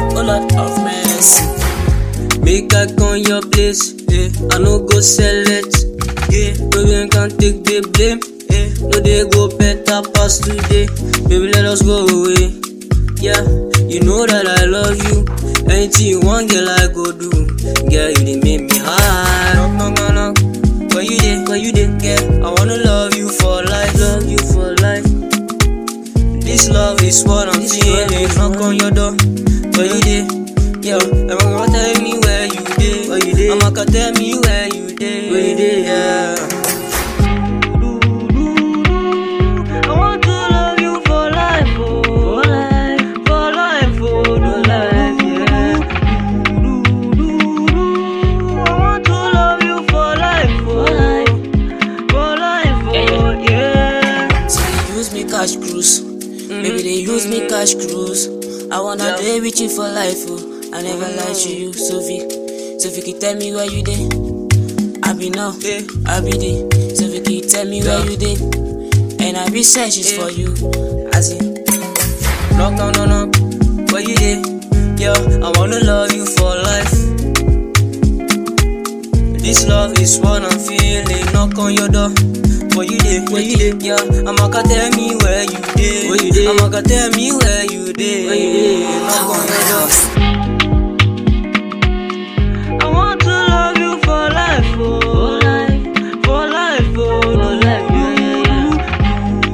oh Lord of mercy. Make I come your place, yeah. I no go select, yeah. No one can take the blame, yeah. No they go better past today, baby let us go away, yeah. You know that I love you, anything you want, girl I go do, girl you dey make me high. Knock knock knock knock, where you dey, where you dey, girl? I wanna love you for life, love you for life. This love is what I'm feeling. Knock on your door, where you dey? Yo, I'm gonna tell me where you dey. Where you dey? I'ma tell me where you dey. Where you dey? Yeah. I want to love you for life, oh, for life, for life, oh, for life, yeah. I want to love you for life, oh, for life, oh, yeah. So they use me cash cruise. Maybe they use me cash cruise. I wanna Yeah. play with you for life, oh. I never lied to you, Sophie. Sophie, can you tell me where you dey? I be now, Yeah. I be there. Sophie, can you tell me where Yeah. you dey? And I be searching Yeah. for you. As in, Knock, knock, knock, knock. Where you dey? Yo, I wanna love you for life. This love is what I'm feeling. Knock on your door. Where you dey? Where you dey? Yeah, I'ma tell me where you dey. Where you dey? I'ma tell me where you dey. Where you dey? Knock on your door. I want to love you for life, oh. For life, for life, oh. For life, yeah, yeah, yeah.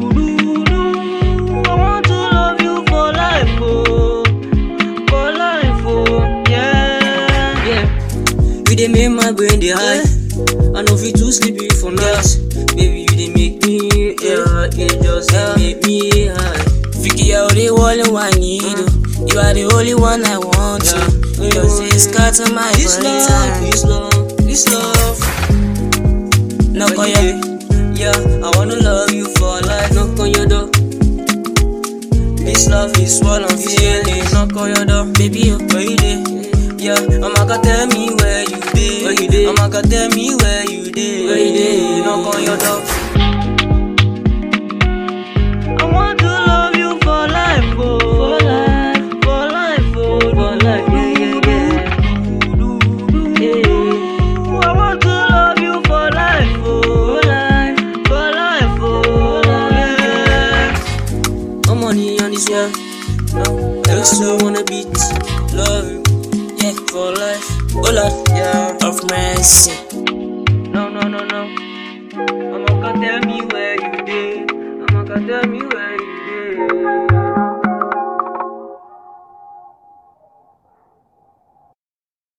I want to love you for life, oh. For life, oh. Yeah, yeah. You dey make my brain dey high. I know fit too sleepy for night. Baby, you dey make me, yeah, it just dey make me high. Vicky, you're the only one I need. oh. You are the only one I want to. Yeah. You say scatter my This brain love, time. this love, this love. Knock on Where your you dey? Yeah, I wanna love you for life. Knock on your door. This love is what I'm feeling. Knock on your door. baby, oh. Where you dey? Yeah, I'ma go tell me where you dey. Where you dey? I'ma go tell me where you dey. Where you dey? Knock on your door. I want to love you for life, oh. For life, for life, oh. For life, yeah, yeah, yeah. Yeah. I want to love you for life, oh. For life, for life, oh. Yeah. No money on this world. No, I also wanna beat, love you, Yeah. for life. Oh Lord Yeah. of mercy. No, no, no, no. I'ma go tell me where you did. I'ma go tell me where